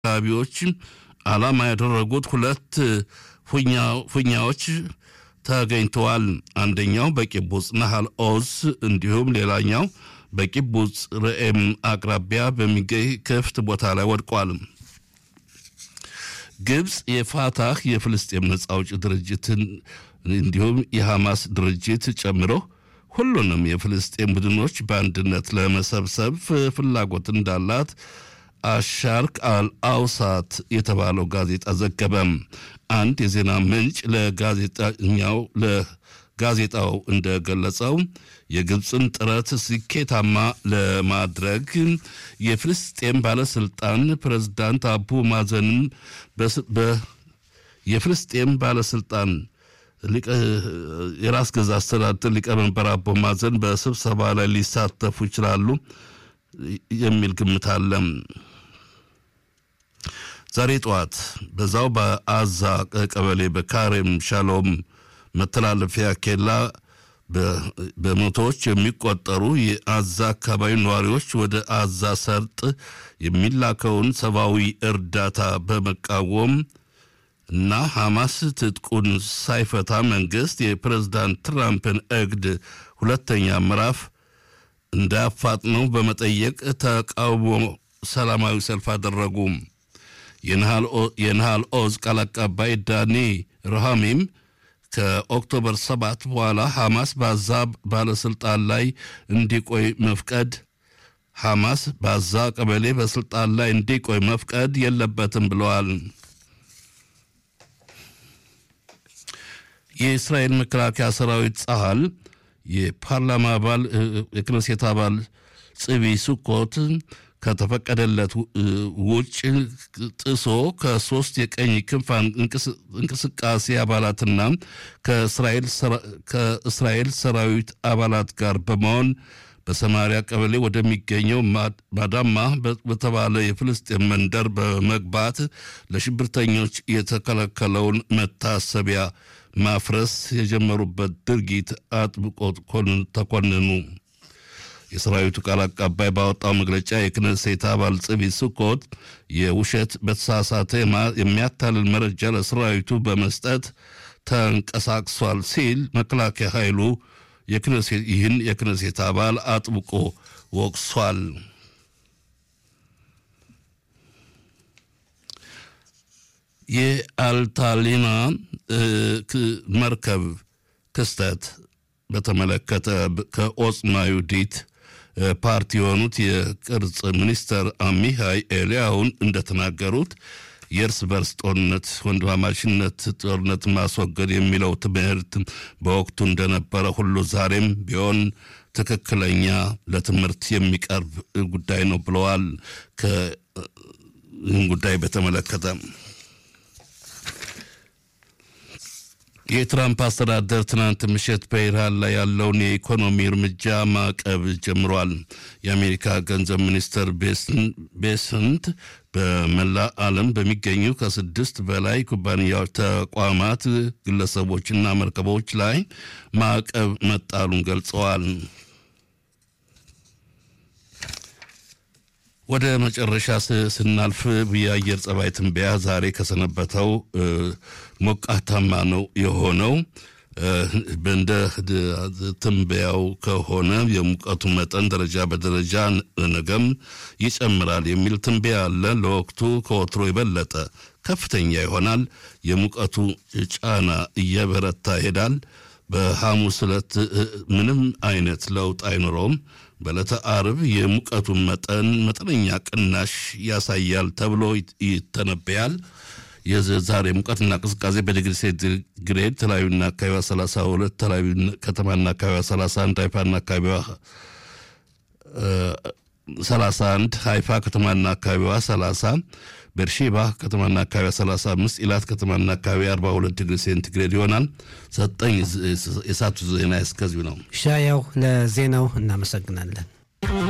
አካባቢዎች ዓላማ ያደረጉት ሁለት ፉኛዎች ተገኝተዋል። አንደኛው በቂቡጽ ናሃል ኦዝ እንዲሁም ሌላኛው በቂቡጽ ርኤም አቅራቢያ በሚገኝ ክፍት ቦታ ላይ ወድቋል። ግብፅ የፋታህ የፍልስጤም ነጻ አውጪ ድርጅትን እንዲሁም የሐማስ ድርጅት ጨምሮ ሁሉንም የፍልስጤም ቡድኖች በአንድነት ለመሰብሰብ ፍላጎት እንዳላት አሻርክ አልአውሳት የተባለው ጋዜጣ ዘገበም። አንድ የዜና ምንጭ ለጋዜጠኛው ለጋዜጣው እንደገለጸው የግብፅን ጥረት ስኬታማ ለማድረግ የፍልስጤም ባለስልጣን ፕሬዝዳንት አቡ ማዘንም የፍልስጤም ባለስልጣን የራስ ገዛ አስተዳደር ሊቀመንበር አቦ ማዘን በስብሰባ ላይ ሊሳተፉ ይችላሉ የሚል ግምት አለ። ዛሬ ጠዋት በዛው በአዛ ቀበሌ በካሬም ሻሎም መተላለፊያ ኬላ በመቶዎች የሚቆጠሩ የአዛ አካባቢ ነዋሪዎች ወደ አዛ ሰርጥ የሚላከውን ሰብአዊ እርዳታ በመቃወም እና ሐማስ ትጥቁን ሳይፈታ መንግስት የፕሬዝዳንት ትራምፕን እቅድ ሁለተኛ ምዕራፍ እንዳያፋጥነው በመጠየቅ ተቃውሞ ሰላማዊ ሰልፍ አደረጉ። የነሃል ኦዝ ቃል አቀባይ ዳኒ ረሃሚም ከኦክቶበር ሰባት በኋላ ሐማስ በአዛ ባለስልጣን ላይ እንዲቆይ መፍቀድ ሐማስ በአዛ ቀበሌ በስልጣን ላይ እንዲቆይ መፍቀድ የለበትም ብለዋል። የእስራኤል መከላከያ ሰራዊት ጸሃል የፓርላማ አባል የክነሴት አባል ጽቢ ሱኮት ከተፈቀደለት ውጭ ጥሶ ከሶስት የቀኝ ክንፍ እንቅስቃሴ አባላትና ከእስራኤል ሰራዊት አባላት ጋር በመሆን በሰማሪያ ቀበሌ ወደሚገኘው ማዳማ በተባለ የፍልስጤም መንደር በመግባት ለሽብርተኞች የተከለከለውን መታሰቢያ ማፍረስ የጀመሩበት ድርጊት አጥብቆ ተኮንኑ። የሰራዊቱ ቃል አቀባይ ባወጣው መግለጫ የክነሴት አባል ጽቢ ስኮት የውሸት በተሳሳተ የሚያታልል መረጃ ለሰራዊቱ በመስጠት ተንቀሳቅሷል ሲል መከላከያ ኃይሉ ይህን የክነሴት አባል አጥብቆ ወቅሷል። የአልታሊና መርከብ ክስተት በተመለከተ ከኦጽማ ይሁዲት ፓርቲ የሆኑት የቅርጽ ሚኒስተር አሚሃይ ኤልያውን እንደተናገሩት የእርስ በርስ ጦርነት ወንድማማችነት ጦርነት ማስወገድ የሚለው ትምህርት በወቅቱ እንደነበረ ሁሉ ዛሬም ቢሆን ትክክለኛ ለትምህርት የሚቀርብ ጉዳይ ነው ብለዋል። ይህን ጉዳይ በተመለከተ የትራምፕ አስተዳደር ትናንት ምሽት በኢራን ላይ ያለውን የኢኮኖሚ እርምጃ ማዕቀብ ጀምሯል። የአሜሪካ ገንዘብ ሚኒስትር ቤስንት በመላ ዓለም በሚገኙ ከስድስት በላይ ኩባንያዎች፣ ተቋማት፣ ግለሰቦችና መርከቦች ላይ ማዕቀብ መጣሉን ገልጸዋል። ወደ መጨረሻ ስናልፍ የአየር ጸባይ ትንበያ ዛሬ ከሰነበተው ሞቃታማ ነው የሆነው። እንደ ትንበያው ከሆነ የሙቀቱ መጠን ደረጃ በደረጃ ነገም ይጨምራል የሚል ትንበያ አለ። ለወቅቱ ከወትሮ የበለጠ ከፍተኛ ይሆናል። የሙቀቱ ጫና እየበረታ ይሄዳል። በሐሙስ ዕለት ምንም አይነት ለውጥ አይኖረውም። በዕለተ አርብ የሙቀቱን መጠን መጠነኛ ቅናሽ ያሳያል ተብሎ ይተነበያል። የዛሬ ሙቀትና ቅዝቃዜ በዲግሪ ሴንቲግሬድ ተለያዩና አካባቢዋ 32 ተለያዩ ከተማና አካባቢዋ 31 ሃይፋና አካባቢዋ 31 ሃይፋ ከተማና አካባቢዋ 30 ቤርሼባ ከተማና አካባቢዋ 35 ኢላት ከተማና አካባቢ 42 ዲግሪ ሴንቲግሬድ ይሆናል። ሰጠኝ የሳቱ ዜና እስከዚሁ ነው። ሻያው ለዜናው እናመሰግናለን።